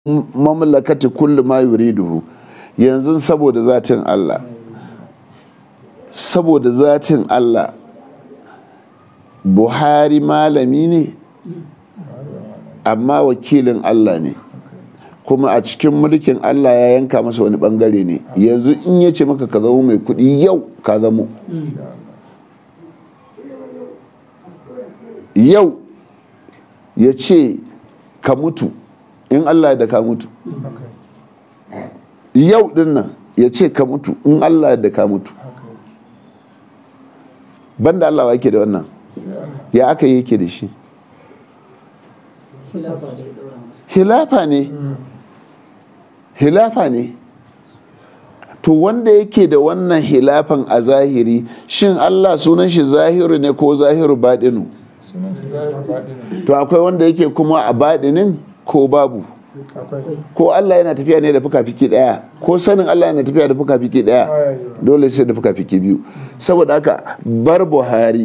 mamlakati kullu ma yuriduhu yanzu saboda zatin Allah saboda zatin Allah Buhari malami ne amma wakilin Allah ne kuma a cikin mulkin Allah ya yanka masa wani bangare ne yanzu in ya ce maka ka zama mai kudi yau ka zamo yau ya ce ka mutu in Allah da ka mutu yau din nan ya ce ka mutu in Allah da ka mutu banda Allah wa yake da wannan ya aka yi yake da shi hilafa ne hilafa ne to wanda yake da wannan hilafan a zahiri shin Allah sunan shi zahiru ne ko zahiru baɗinu to akwai wanda yake kuma a baɗinin ko babu ko Allah yana tafiya ne da fuka-fiki ɗaya ko sanin Allah yana tafiya da fuka-fiki ɗaya dole sai da fuka-fiki biyu saboda haka bar buhari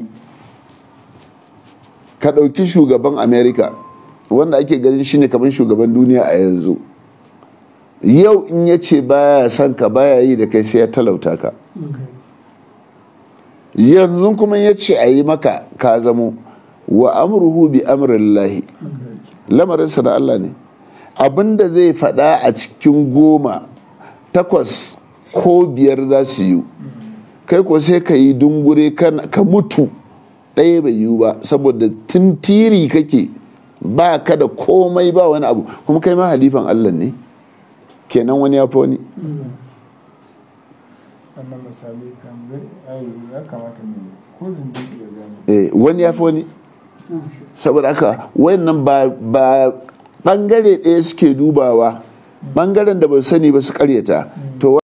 ka ɗauki shugaban america wanda ake ganin shi ne kamar shugaban duniya a yanzu yau in ya ce baya son ka baya yi da kai sai ya talauta ka yanzu kuma ya ce a yi maka ka zamo wa amruhu bi amrillahi lamarinsa da Allah ne abinda zai faɗa a cikin goma takwas ko biyar za su yi kai ko sai ka yi dungure ka mutu ɗaya bai yiwu ba saboda tintiri kake ba ka da komai ba wani abu kuma kai ma halifan Allah ne kenan wani ya fi wani wannan misali kan zai ya kamata ne ko zindin ya gane eh wani ya fi wani saboda haka wayannan ba ba bangare ɗaya suke dubawa bangaren da ba sani ba su karyata